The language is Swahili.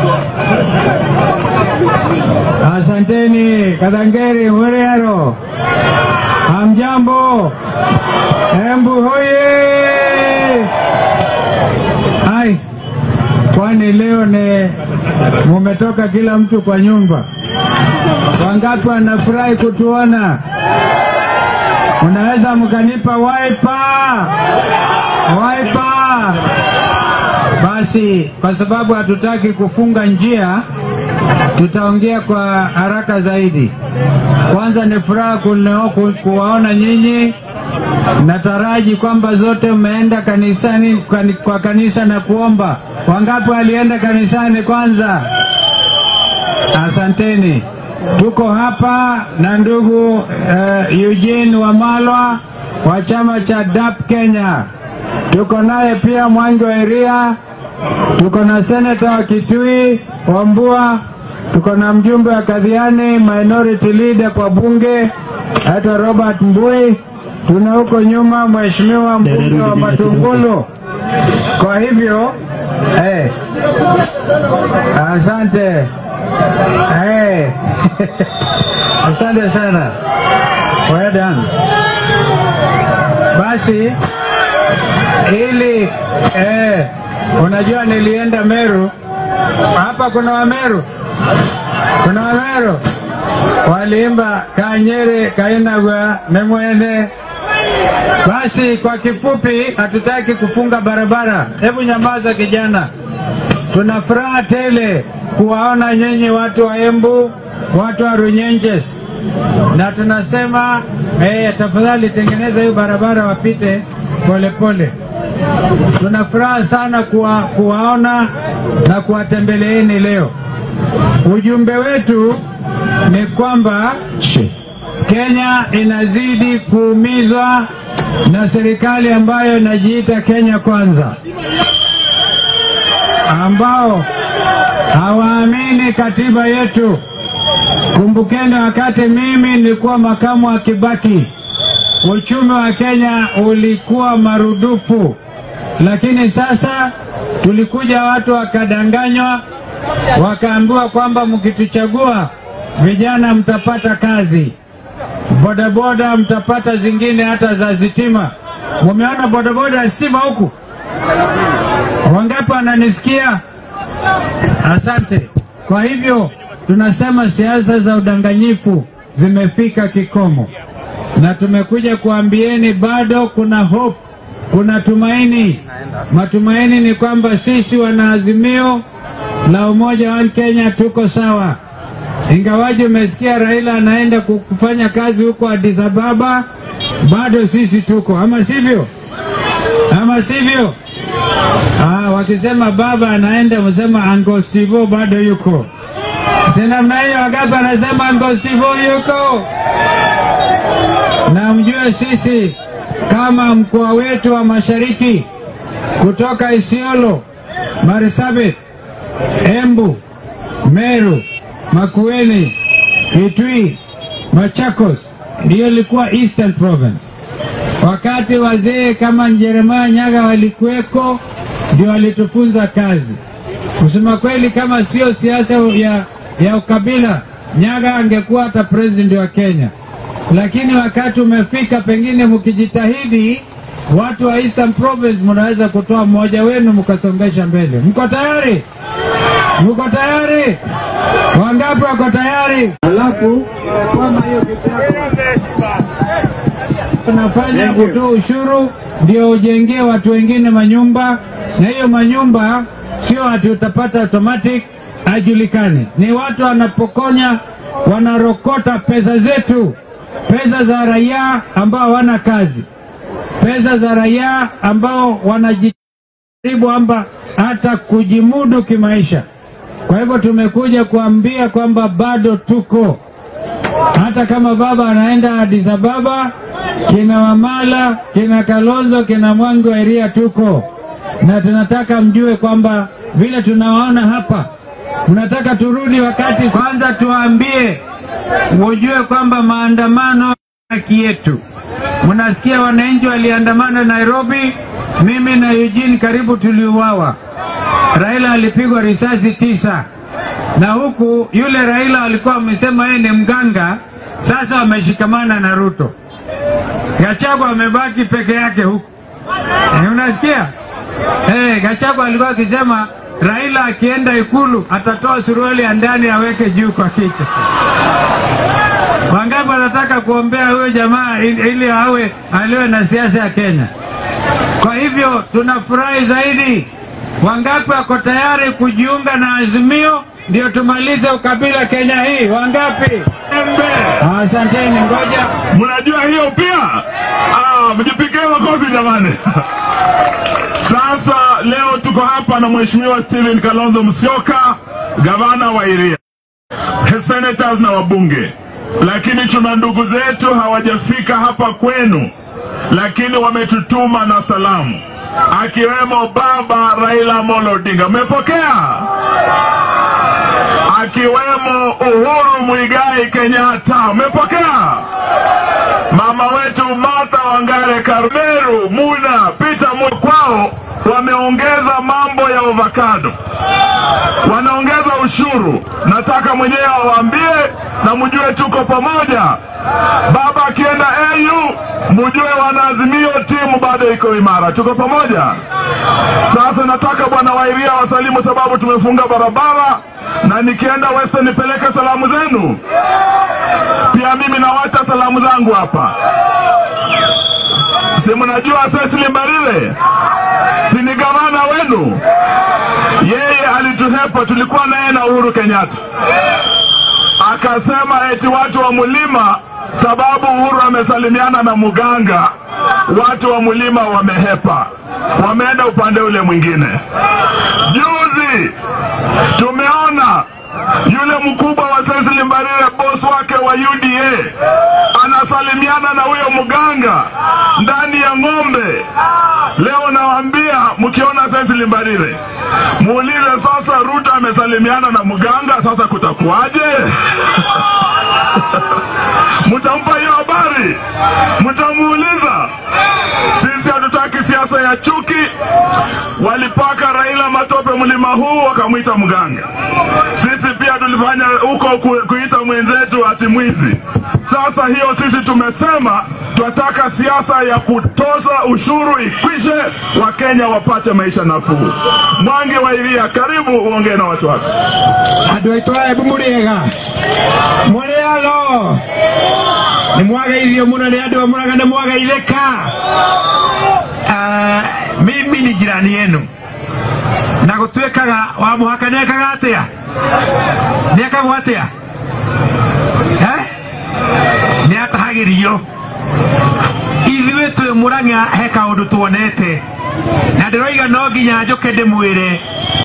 Asanteni Kadangeri Muriaro, hamjambo? Embu hoye! Hai, kwani leo ni mumetoka kila mtu kwa nyumba? Wangapi wanafurahi kutuona? Unaweza mkanipa waipa waipa? Basi, kwa sababu hatutaki kufunga njia, tutaongea kwa haraka zaidi. Kwanza ni furaha kuneo- ku- kuwaona nyinyi. Nataraji kwamba zote mmeenda kanisani kani- kwa kanisa na kuomba. Wangapi walienda kanisani kwanza? Asanteni. Tuko hapa na ndugu uh, Eugene Wamalwa wa chama cha DAP Kenya. Tuko naye pia Mwangi wa Iria, tuko na seneta wa Kitui Wambua, tuko na mjumbe wa Kadhiani minority leader kwa bunge aitwa Robert Mbui. Tuna huko nyuma mheshimiwa mbunge wa Matungulu. Kwa hivyo eh, asante eh, asante sana. Well done. Basi ili eh, unajua nilienda Meru, hapa kuna Wameru, kuna Wameru waliimba kanyere kainagwa memwene. Basi kwa kifupi, hatutaki kufunga barabara. Hebu nyamaza kijana, tuna furaha tele kuwaona nyinyi watu wa Embu, watu wa Runyenjes, na tunasema eh, tafadhali tengeneza hiyo barabara wapite polepole pole. Tuna furaha sana kuwa, kuwaona na kuwatembeleeni leo. Ujumbe wetu ni kwamba Kenya inazidi kuumizwa na serikali ambayo inajiita Kenya Kwanza, ambao hawaamini katiba yetu. Kumbukeni wakati mimi nilikuwa makamu wa Kibaki, uchumi wa Kenya ulikuwa marudufu, lakini sasa tulikuja watu wakadanganywa, wakaambiwa kwamba mkituchagua vijana mtapata kazi, bodaboda mtapata zingine hata za sitima. Mumeona bodaboda ya stima huku? Wangapi wananisikia? Asante. Kwa hivyo tunasema siasa za udanganyifu zimefika kikomo, na tumekuja kuambieni bado kuna hope, kuna tumaini. Matumaini ni kwamba sisi wanaazimio la umoja wa Kenya tuko sawa, ingawaji umesikia Raila anaenda ku- kufanya kazi huko Addis Ababa, bado sisi tuko, ama sivyo? Ama sivyo? Ah, wakisema baba anaenda, msema Uncle Steve bado yuko. Si namna hiyo, Wagapa anasema Uncle Steve yuko. Na mjue sisi kama mkoa wetu wa Mashariki kutoka Isiolo, Marsabit, Embu, Meru, Makueni, Kitui, Machakos ndiyo ilikuwa Eastern Province. Wakati wazee kama Jeremiah Nyaga walikuweko, ndio walitufunza kazi. Kusema kweli, kama sio siasa ya, ya ukabila, Nyaga angekuwa hata president wa Kenya. Lakini wakati umefika, pengine mkijitahidi, watu wa Eastern Province mnaweza kutoa mmoja wenu mkasongesha mbele. Mko tayari? Mko tayari? Wangapi wako tayari? Alafu kwama hiyo tunafanya kutoa ushuru ndio ujengee watu wengine manyumba, na hiyo manyumba sio ati utapata automatic, hajulikani. Ni watu wanapokonya, wanarokota pesa zetu, pesa za raia ambao hawana kazi, pesa za raia ambao wanajaribu amba hata kujimudu kimaisha. Kwa hivyo tumekuja kuambia kwamba bado tuko hata kama baba anaenda Addis Ababa, kina Wamala, kina Kalonzo, kina Mwangi wa Iria tuko na tunataka mjue kwamba vile tunawaona hapa, mnataka turudi wakati. Kwanza tuwaambie mujue kwamba maandamano haki yetu. Mnasikia wananchi waliandamana Nairobi, mimi na Eugene karibu tuliuawa. Raila alipigwa risasi tisa na huku yule Raila alikuwa amesema yeye ni mganga, sasa wameshikamana na Ruto. Gachagua amebaki peke yake huku. Eh, unasikia? Eh, Gachagua alikuwa akisema Raila akienda Ikulu atatoa suruali ya ndani aweke juu kwa kichwa. Wangapi wanataka kuombea huyo jamaa ili ili awe aliwe na siasa ya Kenya? Kwa hivyo tunafurahi zaidi. Wangapi wako tayari kujiunga na Azimio ndio tumalize ukabila Kenya hii? Wangapi? Asanteni, ngoja Mnajua hiyo pia? Ah, mjipigie makofi jamani. Sasa leo tuko hapa na Mheshimiwa Steven Kalonzo Musyoka, gavana wa Iria, senators na wabunge, lakini tuna ndugu zetu hawajafika hapa kwenu, lakini wametutuma na salamu, akiwemo baba Raila Amolo Odinga. Mmepokea? akiwemo Uhuru Muigai Kenyatta. Umepokea? Mama wetu Martha Wangare Karmeru, Muna Peter Mu kwao wameongeza mambo ya avocado, wanaongeza ushuru. Nataka mwenyewe awaambie na mjue tuko pamoja. Baba akienda AU, mjue wanaazimio timu bado iko imara, tuko pamoja. Sasa nataka bwana Wairia wasalimu, sababu tumefunga barabara, na nikienda Western nipeleke salamu zenu. Pia mimi nawacha salamu zangu hapa. Si mnajua Cecily Mbarire, si ni gavana wenu? Yeye alituhepa, tulikuwa naye na Uhuru Kenyatta, akasema eti watu wa mlima, sababu Uhuru amesalimiana na muganga, watu wa mlima wamehepa, wameenda upande ule mwingine. Juzi tumeona yule mkubwa wa Cecily Mbarire, boss wake wa UDA, anasalimiana na huyo mganga ndani ya ng'ombe. Leo nawaambia, mkiona Cecily Mbarire muulize sasa, Ruto amesalimiana na mganga, sasa kutakuwaje? Mtampa hiyo habari? Mtamuuliza? Sisi hatutaki siasa ya chuki. Walipaka Raila matope mlima huu, wakamwita mganga. Sisi pia tulifanya huko ku, kuita mwenzetu ati mwizi. Sasa hiyo sisi tumesema tunataka siasa ya kutoza ushuru ikwishe, Wakenya wapate maisha nafuu. Mwangi wa Iria, karibu uongee na watu wako. andå aitå ebu må rä ega må rä alo nä mwagaithio må no nä andå amå nä mwagaithä ka mimi ni jirani yenu na gå tuä kaga wa må haka nä ekaga atä a nä ekagwo atä a nä atahagä rio ithuä twä må rang'a he kaå ndå tuonete na ndä roiga no nginya njå ke ndä mwä re